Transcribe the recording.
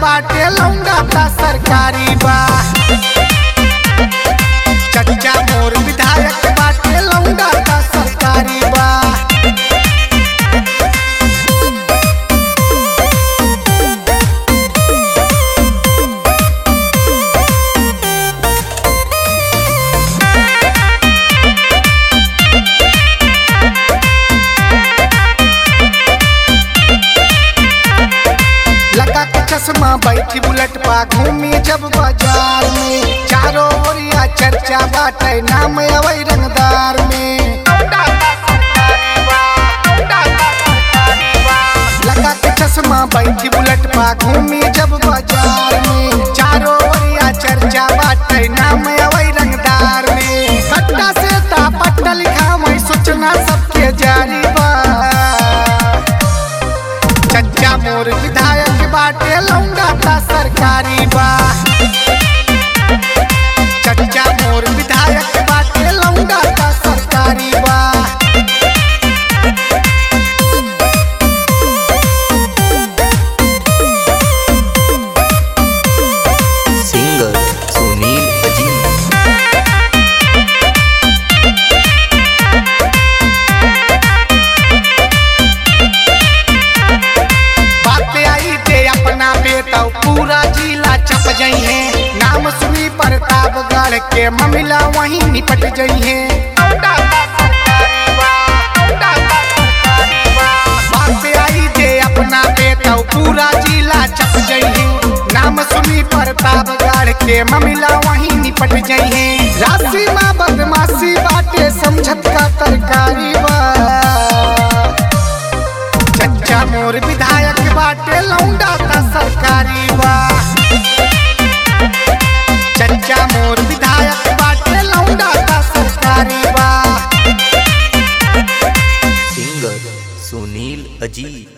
बाटे लौंडा ता सरकारी बा चच्चा मोर विधायक बाटे लौंडा ता सरकारी बा लगा के चश्मा बैठी बुलेट पा घूमी जब बाजार में चारों ओरिया चर्चा बाटे नाम अवै रंगदार में लगा के चश्मा बैठी बुलेट पा घूमी जब बाजार में चारों ओरिया चर्चा बाटे नाम अवै रंगदार में सट्टा से तापट्टा लिखा मैं सोचना सबके जारी बा चच्चा मोर विधायक बाटे लौंडा ता सरकारी बा चच्चा मोर विधायक बाटे लौंडा ता सरकारी बा सिंगर सुनील अजीम बात आई ते अपना बेटा पूरा जिला चप जई है नाम सुनी प्रतापगढ़ के ममिला वहीं निपट जई है बात आई ते अपना बेटा पूरा जिला चप जई है नाम सुनी प्रतापगढ़ के ममिला वहीं निपट जई है राशि माँ बदमाशी बाटे समझत का तरकारी बा चच्चा मोर विधायक बाटे लौंडा ता सरकारी बा चच्चा मोर विधायक बाटे लौंडा ता सरकारी बा सिंगर सुनील अजीम